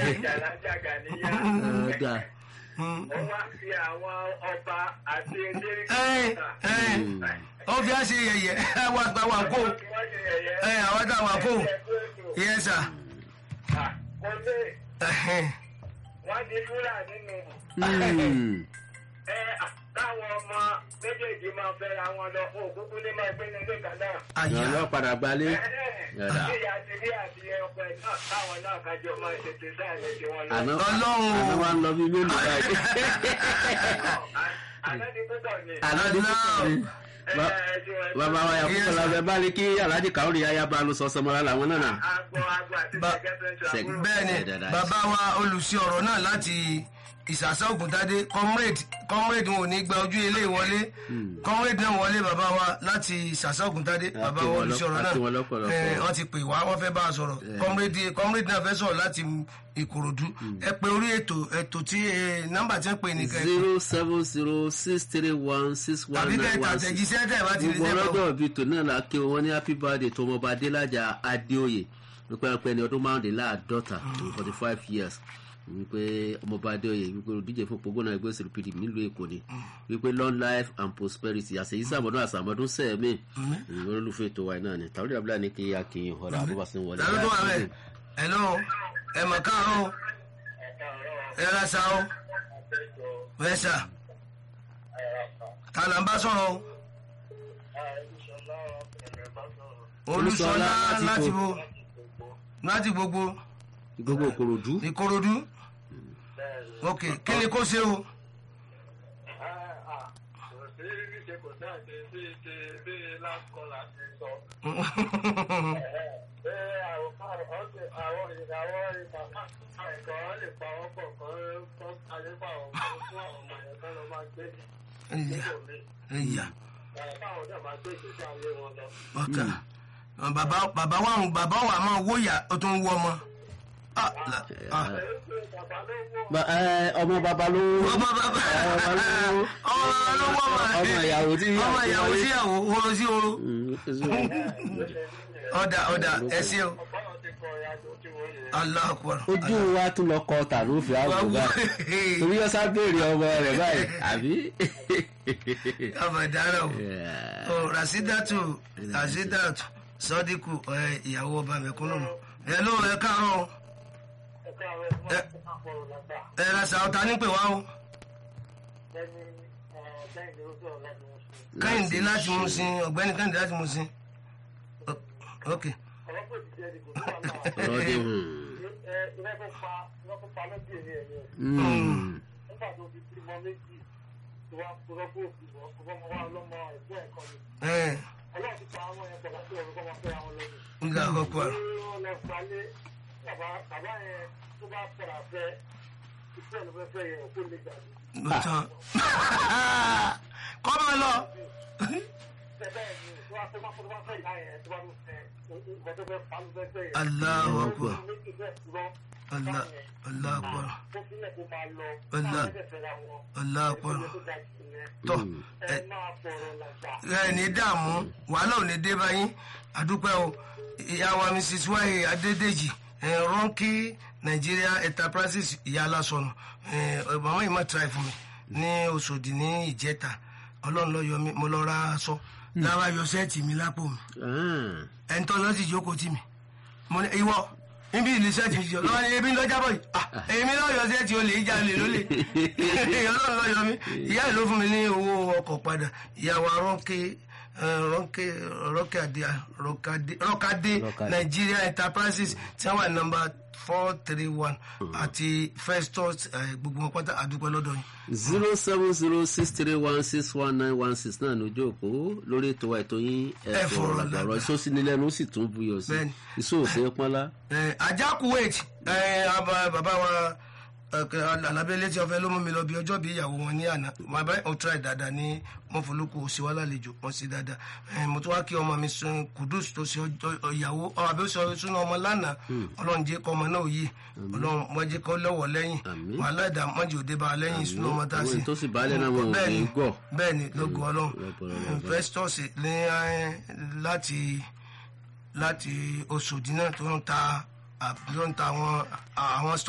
jàlájàgà níyà. ọ̀dà Wọ́n wá fi àwọn ọba àti eléré ẹ ẹ ó fi á ṣe yẹ̀yẹ́ àwọn àgbà wà kó ẹ àwọn àgbà wà kó yẹ sà Kọ́lé ẹhẹn. wọ́n di fúlà nínú Hmm. ẹ káwọn ọmọ méjèèjì máa fẹ́ra wọn lọ fún òkúkú ní máa gbé nílé kan náà. ìyá àyà lọ padà gbalé Yàrá. Àti ìyá ti rí àti ọkọ ẹ̀ náà káwọn náà kájọ máa tètè sáà lè ṣe wọn lọ. àná Ọlọ́run. àná wa ń lọ bí mélòó báyìí Àná ni púpọ̀ ni. àná ní púpọ̀ ni Ba- bàbá wa yà púpọ̀ la fẹ́ bá ní kí aláàjì káwọ́rì yáyá bá lu sọ́sọ́ mọ́ra làwọn náà nà. Agbo agbo àti Ba- sẹ́kẹ́tẹ̀ẹ́sì Sẹ́k- àbúrò. bẹ́ẹ̀ ni Ẹ dáadáa. bàbá wa olùsí ọ̀rọ̀ náà láti ìsàsá ògùntadé comrade comrade wọn ò ní gba ojú ilé ìwọlé comrade náà wọlé bàbá wa láti ìsàsá ògùntadé A bàbá kí wa wọn olùsí lọ- ọ̀rọ̀ a náà kí wọn lọ́pọ̀lọpọ̀. ẹ, wọ́n ti pè wá wọ́n fẹ́ bá a sọ̀rọ̀ comrade comrade náà fẹ́ sọ̀rọ̀ láti ìkòròdú ẹ pé orí ètò ètò tí ẹ, nọ́mbà tí ń pè ní kẹ́ zero seven zero six three one six one tàbí nine kẹ́ one six. tàtẹ̀jíṣẹ́ tẹ̀ bá ti rí gbogbo sẹ́kọ̀ọ́ ọlọ́dọ̀ bíi tòun náà la kí wọn ní happy birthday tó ọmọọba adélájà adéoyè wípé ẹnpẹ ní ọdún márùndínláàdọ́ta forty five years wípé ọmọọba adéoyè wípé olùdíje fún òpópónà ẹgbẹ́ òsèlú pdp nílùú èkó ni wípé long life and prosperity àṣeyí sàmọ́dún àṣàmọ́dún sẹ́ẹ̀mí ìwé olùfẹ́ ètò wa náà ni tàwọn ìdàbílà ní kí a kì í ọ̀rọ̀ àbúrò sí wọlé. tàbí tó wà bẹ́ẹ̀ ẹ̀ lọ́wọ́ ẹ̀ mọ̀ káàárọ̀ ẹ̀ ra sa ọ́ bẹ́ẹ̀ sà ta là ń bá sọ̀rọ̀ o. olùsọlá láti láti bo- bo láti gbogbo gbogbo òkòròdú ìkòròdú ok kí ni kó ṣe o ẹyà ọkà bàbá bàbá wa ń bàbá wa máa wóyà ó tún wọ ọmọ Ah, la- ah. Ba- ẹ, ọmọ babalówó ọmọ bàbá ọmọ ọmọ ló wọ ọmọ ọmọ ìyàwó tí ọmọ ìyàwó wọlé. síyàwó wọ́n sí oru Mm, so- ọ̀dà ọ̀dà ẹ ṣé o Allahu Akbar. ojú wa tún lọ kọ tàlófin àgbò báyìí torí ọsà béèrè ọmọ rẹ báyìí àbí. abàdàrà o Yeah. o rasidatu rasidatu sọdíkù ẹ, ìyàwó ọba mẹ̀kúnnù nù ẹ ló ẹ káàárọ̀ o ẹ ra sàwọta nípè wá o kẹ́hìndé láti mú sí ọ̀gbẹ́ni kẹ́hìndé láti mú sí O- ok ọ̀rọ̀ dé hùn. Mm. ẹ nga àkọ́kọ́ àrùn lọ́tàn kọ́ máa lọ Allahu Akbar Allah Allahu Akbar Allah Allahu Akbar tọ́ ẹ ẹ ní dààmú wàhálà ò ní dé báyìí àdúpẹ́ o ìyá wa mrs wahe adédèjì ẹ, ronki nigeria enterprises ìyá alásọnù ẹ, màmá yìí má try fún mi ní Òṣòdì ní ìjẹta ọlọ́run ló yọ mí mo lọ ra aṣọ lára yọ sẹ́ẹ̀tì mi lápò mi Ah. ẹni tó lọ sí ìjókòó tì mí mo ní ìwọ níbi ìlú sẹ́ẹ̀tì mi jọ lọ́wọ́ ni ebi ń lọ jábọ̀ yìí ah èmi náà yọ sẹ́ẹ̀tì olè ìjà lè lólè ọlọ́run lọ yọ mí ìyá ìlú fún mi ní owó ọkọ̀ padà ìyàwó rọ́ǹkẹ́ rọ́ǹkẹ́ rọ́kàdé rọ́kàdé Rọ́kàdé. Nigeria Enterprises tí wọ́n wà nọ́mbà four three one àti Festus eh, gbogbo wọn pátá àdúpẹ́ lọ́dọ̀ yìí. zero seven zero six three one six one nine one six náà lójú òpó lórí ètò ètò yín Ẹ fọ̀rọ̀ ẹ̀fọ́ lágbà. ọ̀rọ̀ ìsọ́sínílẹ́nu ó sì tún buyọ̀ sí Bẹ́ẹ̀ni. ìsòòsè pọ́nlá. Eh, ajá kuwait eh, aba- bàbá wa alábẹ́lẹ́ tí ọfẹ́ ló mú mi lọ bí ọjọ́ bí ìyàwó wọn ní àná bàbá ò try dáadáa ní mọ́fọ́lùkù òsì wa lálejò wọ́n sí dáadáa Eh, mo tún wá kí ọmọ mi sun kudus tó ṣe ọjọ́ ìyàwó ọ, àbí ó sọ súná ọmọ lánàá ọlọ́run jẹ́ kọ́ ọmọ náà yìí ọlọ́run wọ́n jẹ́ kọ́ lọ́wọ́ lẹ́yìn Àmín. wàhálà ìdá mọ́jì òde bá a lẹ́yìn súná ọmọ tá a Àwọn ṣe èyí tó sì báálẹ̀ náà wọn ò Bẹ́ẹ̀ni, ní gọ̀. bẹ́ẹ̀ni lógo ọlọ́run lọ́pọ̀lọpọ̀. festus ní eh, láti láti Òṣòdì náà tó ń ta tó ń ta àwọn àwọn